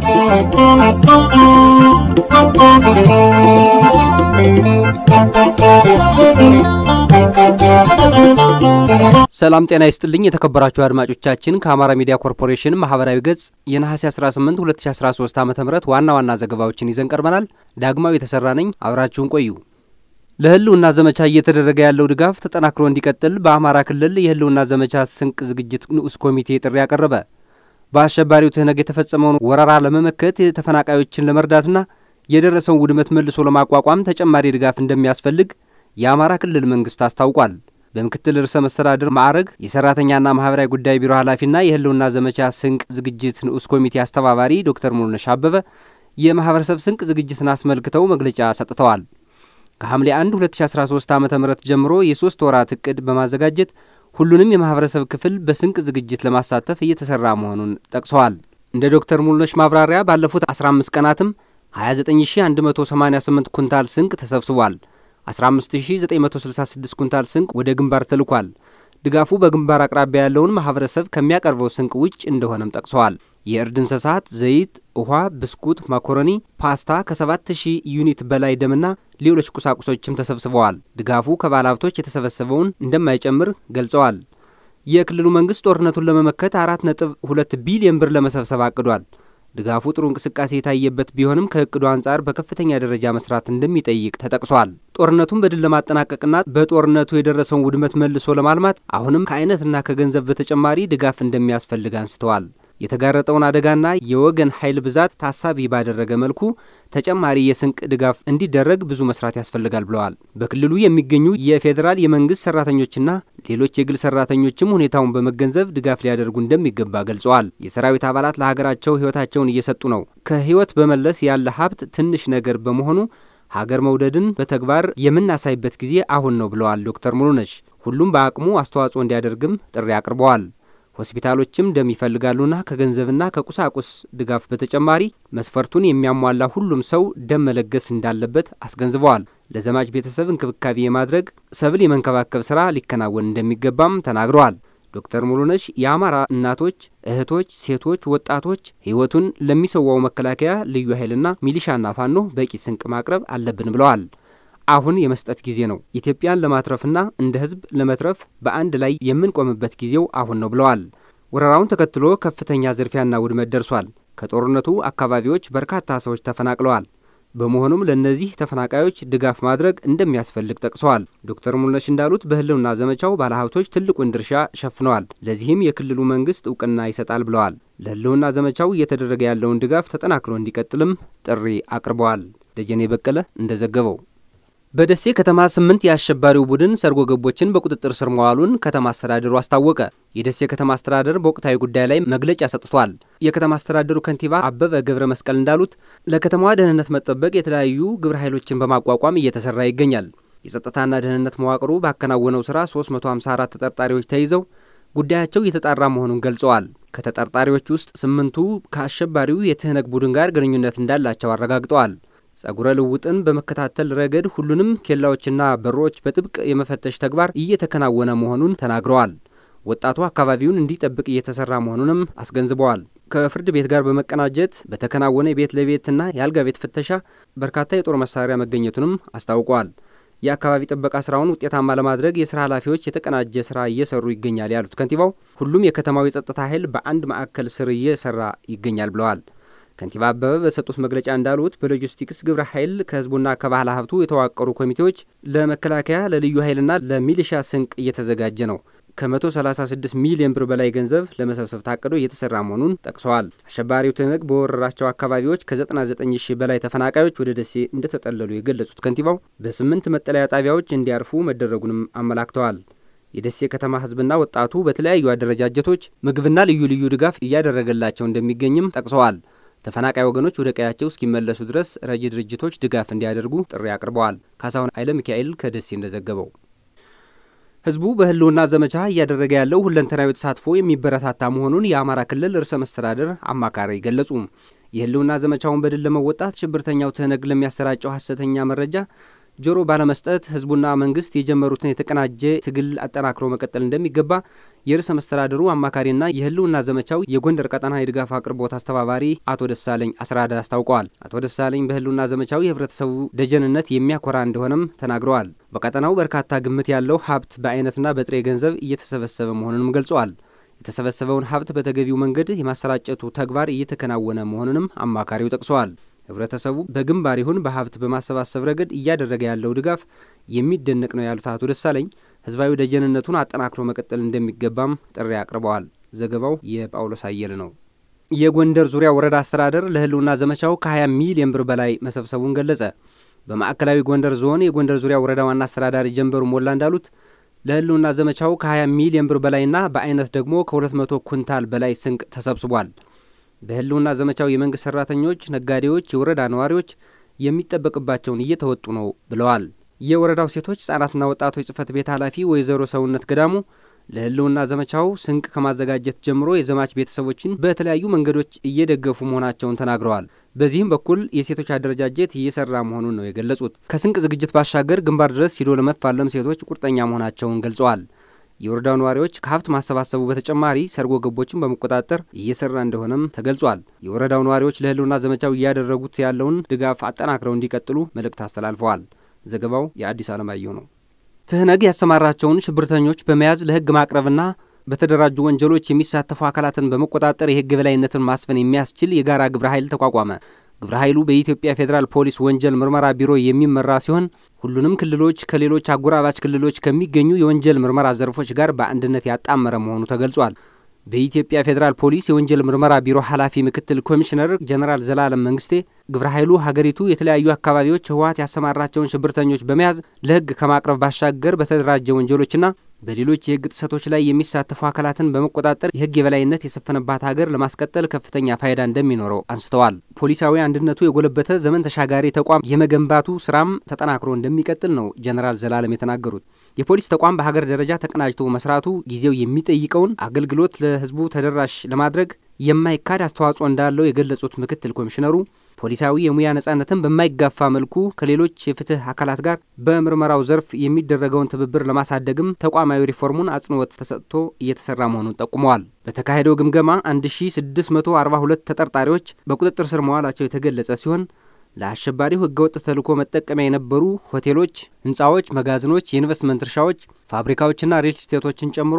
ሰላም ጤና ይስጥልኝ የተከበራችሁ አድማጮቻችን ከአማራ ሚዲያ ኮርፖሬሽን ማህበራዊ ገጽ የነሐሴ 18 2013 ዓ ም ዋና ዋና ዘገባዎችን ይዘን ቀርበናል። ዳግማዊ የተሰራ ነኝ። አብራችሁን ቆዩ። ለህልውና ዘመቻ እየተደረገ ያለው ድጋፍ ተጠናክሮ እንዲቀጥል በአማራ ክልል የህልውና ዘመቻ ስንቅ ዝግጅት ንዑስ ኮሚቴ ጥሪ አቀረበ። በአሸባሪው ትህነግ የተፈጸመውን ወረራ ለመመከት ተፈናቃዮችን ለመርዳትና የደረሰውን ውድመት መልሶ ለማቋቋም ተጨማሪ ድጋፍ እንደሚያስፈልግ የአማራ ክልል መንግስት አስታውቋል። በምክትል ርዕሰ መስተዳድር ማዕረግ የሰራተኛና ማህበራዊ ጉዳይ ቢሮ ኃላፊና የህልውና ዘመቻ ስንቅ ዝግጅት ንዑስ ኮሚቴ አስተባባሪ ዶክተር ሙሉነሽ አበበ የማህበረሰብ ስንቅ ዝግጅትን አስመልክተው መግለጫ ሰጥተዋል። ከሐምሌ 1 2013 ዓ ም ጀምሮ የሶስት ወራት እቅድ በማዘጋጀት ሁሉንም የማህበረሰብ ክፍል በስንቅ ዝግጅት ለማሳተፍ እየተሰራ መሆኑን ጠቅሰዋል። እንደ ዶክተር ሙሉነሽ ማብራሪያ ባለፉት 15 ቀናትም 29188 ኩንታል ስንቅ ተሰብስቧል። 15966 ኩንታል ስንቅ ወደ ግንባር ተልኳል። ድጋፉ በግንባር አቅራቢያ ያለውን ማህበረሰብ ከሚያቀርበው ስንቅ ውጭ እንደሆነም ጠቅሰዋል። የእርድ እንስሳት፣ ዘይት፣ ውሃ፣ ብስኩት፣ ማኮረኒ፣ ፓስታ ከ7000 ዩኒት በላይ ደምና ሌሎች ቁሳቁሶችም ተሰብስበዋል። ድጋፉ ከባለ ሀብቶች የተሰበሰበውን እንደማይጨምር ገልጸዋል። የክልሉ መንግስት ጦርነቱን ለመመከት አራት ነጥብ ሁለት ቢሊዮን ብር ለመሰብሰብ አቅዷል። ድጋፉ ጥሩ እንቅስቃሴ የታየበት ቢሆንም ከእቅዱ አንጻር በከፍተኛ ደረጃ መስራት እንደሚጠይቅ ተጠቅሷል። ጦርነቱን በድል ለማጠናቀቅና በጦርነቱ የደረሰውን ውድመት መልሶ ለማልማት አሁንም ከአይነትና ከገንዘብ በተጨማሪ ድጋፍ እንደሚያስፈልግ አንስተዋል። የተጋረጠውን አደጋና የወገን ኃይል ብዛት ታሳቢ ባደረገ መልኩ ተጨማሪ የስንቅ ድጋፍ እንዲደረግ ብዙ መስራት ያስፈልጋል ብለዋል። በክልሉ የሚገኙ የፌዴራል የመንግስት ሰራተኞችና ሌሎች የግል ሰራተኞችም ሁኔታውን በመገንዘብ ድጋፍ ሊያደርጉ እንደሚገባ ገልጸዋል። የሰራዊት አባላት ለሀገራቸው ህይወታቸውን እየሰጡ ነው። ከህይወት በመለስ ያለ ሀብት ትንሽ ነገር በመሆኑ ሀገር መውደድን በተግባር የምናሳይበት ጊዜ አሁን ነው ብለዋል ዶክተር ሙሉነሽ። ሁሉም በአቅሙ አስተዋጽኦ እንዲያደርግም ጥሪ አቅርበዋል። ሆስፒታሎችም ደም ይፈልጋሉና ከገንዘብና ከቁሳቁስ ድጋፍ በተጨማሪ መስፈርቱን የሚያሟላ ሁሉም ሰው ደም መለገስ እንዳለበት አስገንዝበዋል። ለዘማች ቤተሰብ እንክብካቤ የማድረግ ሰብል የመንከባከብ ስራ ሊከናወን እንደሚገባም ተናግረዋል። ዶክተር ሙሉነሽ የአማራ እናቶች፣ እህቶች፣ ሴቶች፣ ወጣቶች ህይወቱን ለሚሰዋው መከላከያ ልዩ ኃይልና ሚሊሻና ፋኖ በቂ ስንቅ ማቅረብ አለብን ብለዋል። አሁን የመስጠት ጊዜ ነው። ኢትዮጵያን ለማትረፍና እንደ ህዝብ ለመትረፍ በአንድ ላይ የምንቆምበት ጊዜው አሁን ነው ብለዋል። ወረራውን ተከትሎ ከፍተኛ ዝርፊያና ውድመት ደርሷል። ከጦርነቱ አካባቢዎች በርካታ ሰዎች ተፈናቅለዋል። በመሆኑም ለእነዚህ ተፈናቃዮች ድጋፍ ማድረግ እንደሚያስፈልግ ጠቅሰዋል። ዶክተር ሙሉነሽ እንዳሉት በህልውና ዘመቻው ባለሀብቶች ትልቁን ድርሻ ሸፍነዋል። ለዚህም የክልሉ መንግስት እውቅና ይሰጣል ብለዋል። ለህልውና ዘመቻው እየተደረገ ያለውን ድጋፍ ተጠናክሮ እንዲቀጥልም ጥሪ አቅርበዋል። ደጀኔ በቀለ እንደዘገበው በደሴ ከተማ ስምንት የአሸባሪው ቡድን ሰርጎ ገቦችን በቁጥጥር ስር መዋሉን ከተማ አስተዳደሩ አስታወቀ። የደሴ ከተማ አስተዳደር በወቅታዊ ጉዳይ ላይ መግለጫ ሰጥቷል። የከተማ አስተዳደሩ ከንቲባ አበበ ገብረ መስቀል እንዳሉት ለከተማዋ ደህንነት መጠበቅ የተለያዩ ግብረ ኃይሎችን በማቋቋም እየተሰራ ይገኛል። የጸጥታና ደህንነት መዋቅሩ ባከናወነው ስራ 354 ተጠርጣሪዎች ተይዘው ጉዳያቸው እየተጣራ መሆኑን ገልጸዋል። ከተጠርጣሪዎች ውስጥ ስምንቱ ከአሸባሪው የትህነግ ቡድን ጋር ግንኙነት እንዳላቸው አረጋግጠዋል። ጸጉረ ልውጥን በመከታተል ረገድ ሁሉንም ኬላዎችና በሮች በጥብቅ የመፈተሽ ተግባር እየተከናወነ መሆኑን ተናግረዋል። ወጣቱ አካባቢውን እንዲጠብቅ እየተሰራ መሆኑንም አስገንዝበዋል። ከፍርድ ቤት ጋር በመቀናጀት በተከናወነ የቤት ለቤትና የአልጋ ቤት ፍተሻ በርካታ የጦር መሳሪያ መገኘቱንም አስታውቀዋል። የአካባቢ ጥበቃ ስራውን ውጤታማ ለማድረግ የስራ ኃላፊዎች የተቀናጀ ስራ እየሰሩ ይገኛል ያሉት ከንቲባው ሁሉም የከተማው የጸጥታ ኃይል በአንድ ማዕከል ስር እየሰራ ይገኛል ብለዋል። ከንቲባ አበበ በሰጡት መግለጫ እንዳሉት በሎጂስቲክስ ግብረ ኃይል ከህዝቡና ከባህል ሀብቱ የተዋቀሩ ኮሚቴዎች ለመከላከያ ለልዩ ኃይልና ለሚሊሻ ስንቅ እየተዘጋጀ ነው። ከ136 ሚሊዮን ብር በላይ ገንዘብ ለመሰብሰብ ታቅዶ እየተሰራ መሆኑን ጠቅሰዋል። አሸባሪው ትህነግ በወረራቸው አካባቢዎች ከ99 ሺህ በላይ ተፈናቃዮች ወደ ደሴ እንደተጠለሉ የገለጹት ከንቲባው በስምንት መጠለያ ጣቢያዎች እንዲያርፉ መደረጉንም አመላክተዋል። የደሴ ከተማ ህዝብና ወጣቱ በተለያዩ አደረጃጀቶች ምግብና ልዩ ልዩ ድጋፍ እያደረገላቸው እንደሚገኝም ጠቅሰዋል። ተፈናቃይ ወገኖች ወደ ቀያቸው እስኪመለሱ ድረስ ረጂ ድርጅቶች ድጋፍ እንዲያደርጉ ጥሪ አቅርበዋል። ካሳሁን ኃይለ ሚካኤል ከደሴ እንደዘገበው ህዝቡ በህልውና ዘመቻ እያደረገ ያለው ሁለንተናዊ ተሳትፎ የሚበረታታ መሆኑን የአማራ ክልል ርዕሰ መስተዳድር አማካሪ ገለጹ። የህልውና ዘመቻውን በድል ለመወጣት ሽብርተኛው ትህነግ ለሚያሰራጨው ሀሰተኛ መረጃ ጆሮ ባለመስጠት ህዝቡና መንግስት የጀመሩትን የተቀናጀ ትግል አጠናክሮ መቀጠል እንደሚገባ የርዕሰ መስተዳድሩ አማካሪና የህልውና ዘመቻው የጎንደር ቀጠና የድጋፍ አቅርቦት አስተባባሪ አቶ ደሳለኝ አስራዳ አስታውቀዋል። አቶ ደሳለኝ በህልውና ዘመቻው የህብረተሰቡ ደጀንነት የሚያኮራ እንደሆነም ተናግረዋል። በቀጠናው በርካታ ግምት ያለው ሀብት በአይነትና በጥሬ ገንዘብ እየተሰበሰበ መሆኑንም ገልጸዋል። የተሰበሰበውን ሀብት በተገቢው መንገድ የማሰራጨቱ ተግባር እየተከናወነ መሆኑንም አማካሪው ጠቅሰዋል። ህብረተሰቡ በግንባር ይሁን በሀብት በማሰባሰብ ረገድ እያደረገ ያለው ድጋፍ የሚደነቅ ነው ያሉት አቶ ደሳለኝ ህዝባዊ ደጀንነቱን አጠናክሮ መቀጠል እንደሚገባም ጥሪ አቅርበዋል። ዘገባው የጳውሎስ አየለ ነው። የጎንደር ዙሪያ ወረዳ አስተዳደር ለህልውና ዘመቻው ከ20 ሚሊዮን ብር በላይ መሰብሰቡን ገለጸ። በማዕከላዊ ጎንደር ዞን የጎንደር ዙሪያ ወረዳ ዋና አስተዳዳሪ ጀንበሩ ሞላ እንዳሉት ለህልውና ዘመቻው ከ20 ሚሊዮን ብር በላይና በአይነት ደግሞ ከ200 ኩንታል በላይ ስንቅ ተሰብስቧል። በህልውና ዘመቻው የመንግስት ሰራተኞች፣ ነጋዴዎች፣ የወረዳ ነዋሪዎች የሚጠበቅባቸውን እየተወጡ ነው ብለዋል። የወረዳው ሴቶች ህጻናትና ወጣቶች ጽህፈት ቤት ኃላፊ ወይዘሮ ሰውነት ገዳሙ ለህልውና ዘመቻው ስንቅ ከማዘጋጀት ጀምሮ የዘማች ቤተሰቦችን በተለያዩ መንገዶች እየደገፉ መሆናቸውን ተናግረዋል። በዚህም በኩል የሴቶች አደረጃጀት እየሰራ መሆኑን ነው የገለጹት። ከስንቅ ዝግጅት ባሻገር ግንባር ድረስ ሂዶ ለመፋለም ሴቶች ቁርጠኛ መሆናቸውን ገልጸዋል። የወረዳው ነዋሪዎች ከሀብት ማሰባሰቡ በተጨማሪ ሰርጎ ገቦችን በመቆጣጠር እየሰራ እንደሆነም ተገልጿል። የወረዳው ነዋሪዎች ለህልውና ዘመቻው እያደረጉት ያለውን ድጋፍ አጠናክረው እንዲቀጥሉ መልእክት አስተላልፈዋል። ዘገባው የአዲስ አለማየሁ ነው። ትህነግ ያሰማራቸውን ሽብርተኞች በመያዝ ለህግ ማቅረብና በተደራጁ ወንጀሎች የሚሳተፉ አካላትን በመቆጣጠር የህግ የበላይነትን ማስፈን የሚያስችል የጋራ ግብረ ኃይል ተቋቋመ። ግብረ ኃይሉ በኢትዮጵያ ፌዴራል ፖሊስ ወንጀል ምርመራ ቢሮ የሚመራ ሲሆን ሁሉንም ክልሎች ከሌሎች አጎራባች ክልሎች ከሚገኙ የወንጀል ምርመራ ዘርፎች ጋር በአንድነት ያጣመረ መሆኑ ተገልጿል። በኢትዮጵያ ፌዴራል ፖሊስ የወንጀል ምርመራ ቢሮ ኃላፊ ምክትል ኮሚሽነር ጀነራል ዘላለም መንግስቴ ግብረ ኃይሉ ሀገሪቱ የተለያዩ አካባቢዎች ህወሀት ያሰማራቸውን ሽብርተኞች በመያዝ ለህግ ከማቅረብ ባሻገር በተደራጀ ወንጀሎችና በሌሎች የህግ ጥሰቶች ላይ የሚሳተፉ አካላትን በመቆጣጠር የህግ የበላይነት የሰፈነባት ሀገር ለማስቀጠል ከፍተኛ ፋይዳ እንደሚኖረው አንስተዋል። ፖሊሳዊ አንድነቱ የጎለበተ ዘመን ተሻጋሪ ተቋም የመገንባቱ ስራም ተጠናክሮ እንደሚቀጥል ነው ጀነራል ዘላለም የተናገሩት። የፖሊስ ተቋም በሀገር ደረጃ ተቀናጅቶ መስራቱ ጊዜው የሚጠይቀውን አገልግሎት ለህዝቡ ተደራሽ ለማድረግ የማይካድ አስተዋጽኦ እንዳለው የገለጹት ምክትል ኮሚሽነሩ ፖሊሳዊ የሙያ ነጻነትን በማይጋፋ መልኩ ከሌሎች የፍትህ አካላት ጋር በምርመራው ዘርፍ የሚደረገውን ትብብር ለማሳደግም ተቋማዊ ሪፎርሙን አጽንኦት ተሰጥቶ እየተሰራ መሆኑን ጠቁመዋል። በተካሄደው ግምገማ 1642 ተጠርጣሪዎች በቁጥጥር ስር መዋላቸው የተገለጸ ሲሆን ለአሸባሪው ህገወጥ ተልዕኮ መጠቀሚያ የነበሩ ሆቴሎች፣ ህንፃዎች፣ መጋዘኖች፣ የኢንቨስትመንት እርሻዎች፣ ፋብሪካዎችና ሪል ስቴቶችን ጨምሮ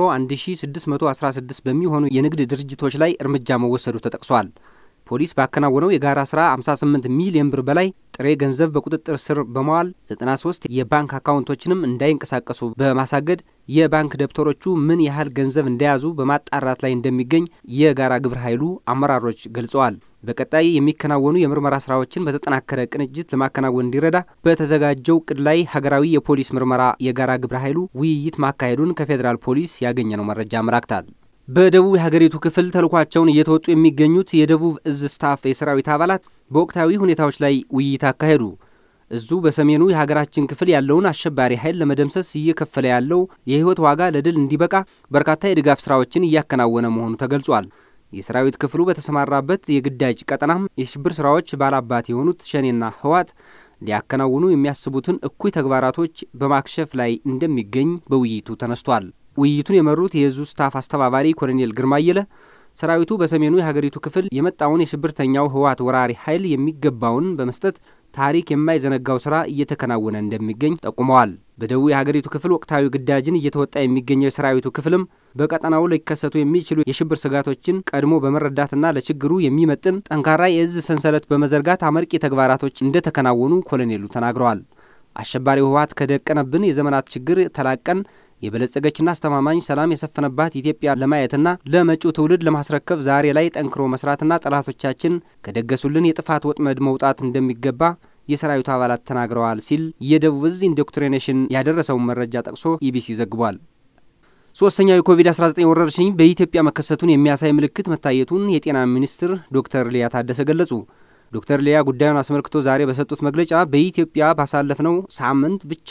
1616 በሚሆኑ የንግድ ድርጅቶች ላይ እርምጃ መወሰዱ ተጠቅሷል። ፖሊስ ባከናወነው የጋራ ስራ 58 ሚሊዮን ብር በላይ ጥሬ ገንዘብ በቁጥጥር ስር በመዋል 93 የባንክ አካውንቶችንም እንዳይንቀሳቀሱ በማሳገድ የባንክ ደብተሮቹ ምን ያህል ገንዘብ እንደያዙ በማጣራት ላይ እንደሚገኝ የጋራ ግብረ ኃይሉ አመራሮች ገልጸዋል። በቀጣይ የሚከናወኑ የምርመራ ስራዎችን በተጠናከረ ቅንጅት ለማከናወን እንዲረዳ በተዘጋጀው እቅድ ላይ ሀገራዊ የፖሊስ ምርመራ የጋራ ግብረ ኃይሉ ውይይት ማካሄዱን ከፌዴራል ፖሊስ ያገኘነው መረጃ አመላክታል። በደቡብ የሀገሪቱ ክፍል ተልኳቸውን እየተወጡ የሚገኙት የደቡብ እዝ ስታፍ የሰራዊት አባላት በወቅታዊ ሁኔታዎች ላይ ውይይት አካሄዱ። እዙ በሰሜኑ የሀገራችን ክፍል ያለውን አሸባሪ ኃይል ለመደምሰስ እየከፈለ ያለው የህይወት ዋጋ ለድል እንዲበቃ በርካታ የድጋፍ ስራዎችን እያከናወነ መሆኑ ተገልጿል። የሰራዊት ክፍሉ በተሰማራበት የግዳጅ ቀጠናም የሽብር ስራዎች ባላባት የሆኑት ሸኔና ህወሓት ሊያከናውኑ የሚያስቡትን እኩይ ተግባራቶች በማክሸፍ ላይ እንደሚገኝ በውይይቱ ተነስቷል። ውይይቱን የመሩት የእዙ ስታፍ አስተባባሪ ኮሎኔል ግርማ አየለ ሰራዊቱ በሰሜኑ የሀገሪቱ ክፍል የመጣውን የሽብርተኛው ህወሓት ወራሪ ኃይል የሚገባውን በመስጠት ታሪክ የማይዘነጋው ስራ እየተከናወነ እንደሚገኝ ጠቁመዋል። በደቡብ የሀገሪቱ ክፍል ወቅታዊ ግዳጅን እየተወጣ የሚገኘው የሰራዊቱ ክፍልም በቀጠናው ሊከሰቱ የሚችሉ የሽብር ስጋቶችን ቀድሞ በመረዳትና ለችግሩ የሚመጥን ጠንካራ የእዝ ሰንሰለት በመዘርጋት አመርቂ ተግባራቶች እንደተከናወኑ ኮሎኔሉ ተናግረዋል። አሸባሪው ህወሓት ከደቀነብን የዘመናት ችግር ተላቀን የበለጸገችና አስተማማኝ ሰላም የሰፈነባት ኢትዮጵያ ለማየትና ለመጪው ትውልድ ለማስረከብ ዛሬ ላይ ጠንክሮ መስራትና ጠላቶቻችን ከደገሱልን የጥፋት ወጥመድ መውጣት እንደሚገባ የሰራዊቱ አባላት ተናግረዋል ሲል የደቡብ እዝ ኢንዶክትሪኔሽን ያደረሰውን መረጃ ጠቅሶ ኢቢሲ ዘግቧል። ሶስተኛው የኮቪድ-19 ወረርሽኝ በኢትዮጵያ መከሰቱን የሚያሳይ ምልክት መታየቱን የጤና ሚኒስትር ዶክተር ሊያ ታደሰ ገለጹ። ዶክተር ሊያ ጉዳዩን አስመልክቶ ዛሬ በሰጡት መግለጫ በኢትዮጵያ ባሳለፍነው ሳምንት ብቻ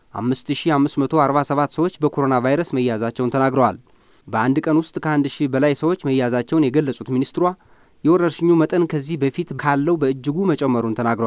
5547 ሰዎች በኮሮና ቫይረስ መያዛቸውን ተናግረዋል። በአንድ ቀን ውስጥ ከአንድ ሺህ በላይ ሰዎች መያዛቸውን የገለጹት ሚኒስትሯ የወረርሽኙ መጠን ከዚህ በፊት ካለው በእጅጉ መጨመሩን ተናግረዋል።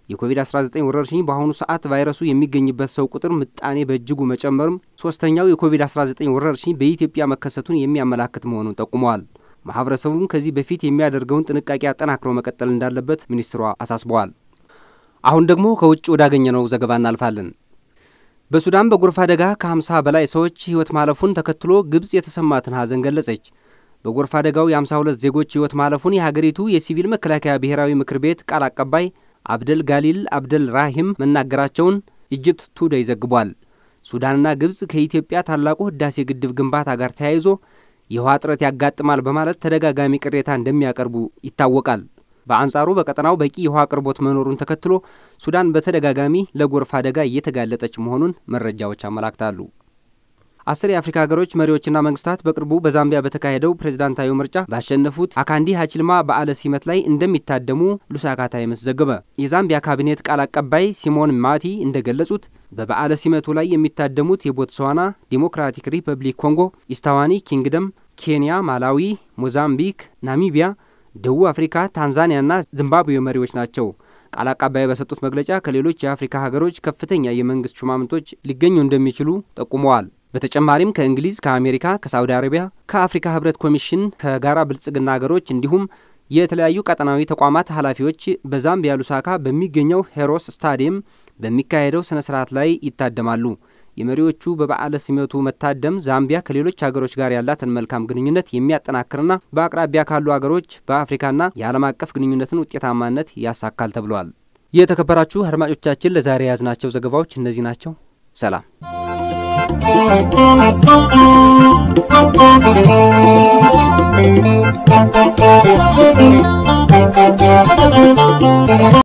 የኮቪድ-19 ወረርሽኝ በአሁኑ ሰዓት ቫይረሱ የሚገኝበት ሰው ቁጥር ምጣኔ በእጅጉ መጨመርም ሶስተኛው የኮቪድ-19 ወረርሽኝ በኢትዮጵያ መከሰቱን የሚያመላክት መሆኑን ጠቁመዋል። ማህበረሰቡም ከዚህ በፊት የሚያደርገውን ጥንቃቄ አጠናክሮ መቀጠል እንዳለበት ሚኒስትሯ አሳስበዋል። አሁን ደግሞ ከውጭ ወዳገኘነው ዘገባ እናልፋለን። በሱዳን በጎርፍ አደጋ ከ50 በላይ ሰዎች ሕይወት ማለፉን ተከትሎ ግብጽ የተሰማትን ሐዘን ገለጸች። በጎርፍ አደጋው የ52 ዜጎች ሕይወት ማለፉን የሀገሪቱ የሲቪል መከላከያ ብሔራዊ ምክር ቤት ቃል አቀባይ አብደል ጋሊል አብደል ራሂም መናገራቸውን ኢጅፕት ቱዴይ ዘግቧል። ሱዳንና ግብጽ ከኢትዮጵያ ታላቁ ህዳሴ ግድብ ግንባታ ጋር ተያይዞ የውሃ እጥረት ያጋጥማል በማለት ተደጋጋሚ ቅሬታ እንደሚያቀርቡ ይታወቃል። በአንጻሩ በቀጠናው በቂ የውሃ አቅርቦት መኖሩን ተከትሎ ሱዳን በተደጋጋሚ ለጎርፍ አደጋ እየተጋለጠች መሆኑን መረጃዎች አመላክታሉ። አስር የአፍሪካ ሀገሮች መሪዎችና መንግስታት በቅርቡ በዛምቢያ በተካሄደው ፕሬዝዳንታዊ ምርጫ ባሸነፉት አካንዲ ሀችልማ በዓለ ሲመት ላይ እንደሚታደሙ ሉሳካ ታይምስ ዘገበ። የዛምቢያ ካቢኔት ቃል አቀባይ ሲሞን ማቲ እንደገለጹት በበዓለ ሲመቱ ላይ የሚታደሙት የቦትስዋና ዲሞክራቲክ ሪፐብሊክ ኮንጎ፣ ኢስታዋኒ ኪንግደም፣ ኬንያ፣ ማላዊ፣ ሞዛምቢክ፣ ናሚቢያ፣ ደቡብ አፍሪካ፣ ታንዛኒያና ዚምባብዌ መሪዎች ናቸው። ቃል አቀባይ በሰጡት መግለጫ ከሌሎች የአፍሪካ ሀገሮች ከፍተኛ የመንግስት ሹማምንቶች ሊገኙ እንደሚችሉ ጠቁመዋል። በተጨማሪም ከእንግሊዝ፣ ከአሜሪካ፣ ከሳውዲ አረቢያ፣ ከአፍሪካ ህብረት ኮሚሽን፣ ከጋራ ብልጽግና ሀገሮች እንዲሁም የተለያዩ ቀጠናዊ ተቋማት ኃላፊዎች በዛምቢያ ሉሳካ በሚገኘው ሄሮስ ስታዲየም በሚካሄደው ስነ ስርዓት ላይ ይታደማሉ። የመሪዎቹ በበዓለ ሲመቱ መታደም ዛምቢያ ከሌሎች ሀገሮች ጋር ያላትን መልካም ግንኙነት የሚያጠናክርና በአቅራቢያ ካሉ ሀገሮች በአፍሪካና የዓለም አቀፍ ግንኙነትን ውጤታማነት ያሳካል ተብሏል። የተከበራችሁ አድማጮቻችን ለዛሬ የያዝናቸው ዘገባዎች እነዚህ ናቸው። ሰላም።